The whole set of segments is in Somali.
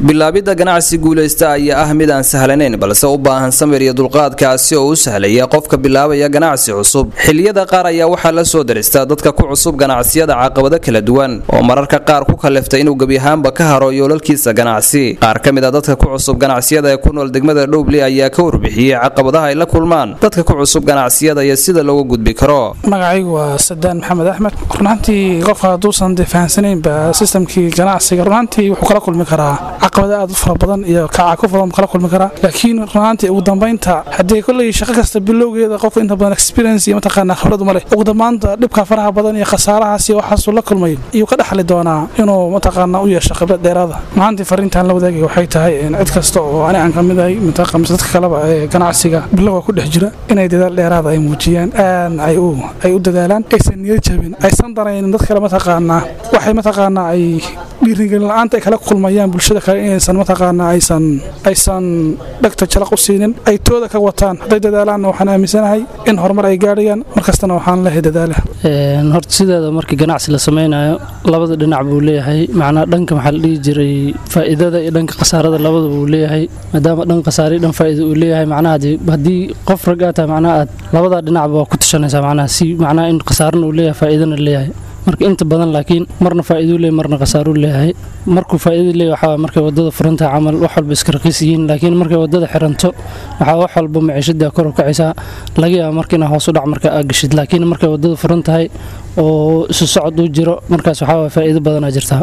bilaabidda ganacsi guulaysta ayaa ah mid aan sahlanayn balse u baahan samir iyo dulqaadkaasi oo u sahlaya qofka bilaabaya ganacsi cusub xiliyada qaar ayaa waxaa la soo daristaa dadka ku cusub ganacsiyada caqabado kala duwan oo mararka qaar ku kaliftay inuu gebi ahaanba ka haro yoolalkiisa ganacsi qaar ka mid a dadka ku cusub ganacsiyada ee ku nool degmada dhowble ayaa ka warbixiyey caqabadaha ay la kulmaan dadka ku cusub ganacsiyada iyo sida looga gudbi karo magacaygu waa sadaan maxamed axmed runaantii qofka hadduusan de fahansanaynba sistamkii ganacsiga runaantii wuxuu kala kulmi karaa caqabado aad u fara badan iyo kacaku badan kala kulmi karaa laakiin runaantii ugu dambaynta haddii kolley shaqo kasta bilowgeeda qofka inta badan experience iyo mataqaanaa khibrad uma leh ugu dambaanta dhibka faraha badan iyo khasaarahaas iyo waxaasuu la kulmay iyuu ka dhexli doonaa inuu mataqaanaa u yeesho khibrad dheeraada maantii fariintaan la wadaagay waxay tahay cid kasta oo ani aan ka mid ahay mataqaa mise dadka kaleba ee ganacsiga bilowga ku dhex jira inay dadaal dheeraada ay muujiyaan aadna ay u ay u dadaalaan aysan niyad jabin aysan danaynin dad kale mataqaanaa waxay mataqaanaa ay dhiirigelin la-aanta ay kala kulmayaan bulshada kale inaysan mataqaanaa aysan aysan dhegta jalaq u siinin ay tooda ka wataan hadday dadaalaanna waxaan aaminsanahay in horumar ay gaadhayaan markastana waxaan leehay dadaala horta sideeda markii ganacsi la samaynayo labada dhinac buu leeyahay macnaa dhanka maxaa la dhihi jiray faa'iidada iyo dhanka khasaarada labada buu leeyahay maadaama dhan khasaare dhan faa'iida uu leeyahay macnaha haddii qof rag aa tahay macnaha aad labada dhinacba waa ku tashanaysaa macnaha si macnaha in khasaarana uu leeyahay faa'iidana leeyahay marka inta badan laakiin marna faa'iiduu leeyahay marna khasaaruu leeyahay markuu faa'iida leeyahay waxaa markay wadada furantahay camal wax walba iska raqiis yihiin laakiin markay wadada xiranto waxaa wax walba maciishada kor u kacaysaa laga yaaba marka inaa hoos u dhac marka aad gashid laakiin markay wadada furan tahay oo isu socod uu jiro markaas waxaa waa faa'iido badanaa jirtaa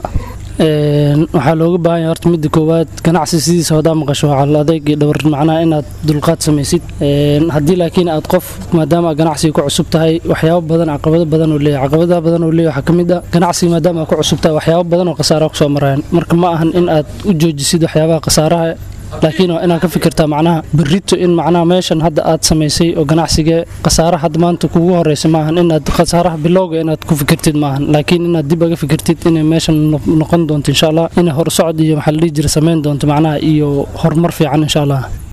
waxaa looga baahan yahay horta midda koowaad ganacsi sidiisa hadaa maqasho waxaa adeeg iyo dhowr macnaha inaad dulqaad samaysid haddii laakiin aad qof maadaama aad ganacsiga ku cusub tahay waxyaabo badan caqabado badan oo leeyahay caqabadaha badan oo leeyahay waxaa ka mid ah ganacsiga maadaama aad ku cusub tahay waxyaabo badan oo khasaaraha kusoo marayaan marka ma ahan in aad u joojisid waxyaabaha khasaaraha laakiin waa inaad ka fikirtaa macnaha berrito in macnaha meeshan hadda aad samaysay oo ganacsiga khasaara hadda maanta kugu horeysa maahan inaad khasaaraha bilowga inaad ku fikirtid maahan laakiin inaad dib aga fikirtid inay meeshan noqon doonto insha allah inay horsocod iyo maxaa la dhihi jira samayn doonto macnaha iyo horumar fiican insha allah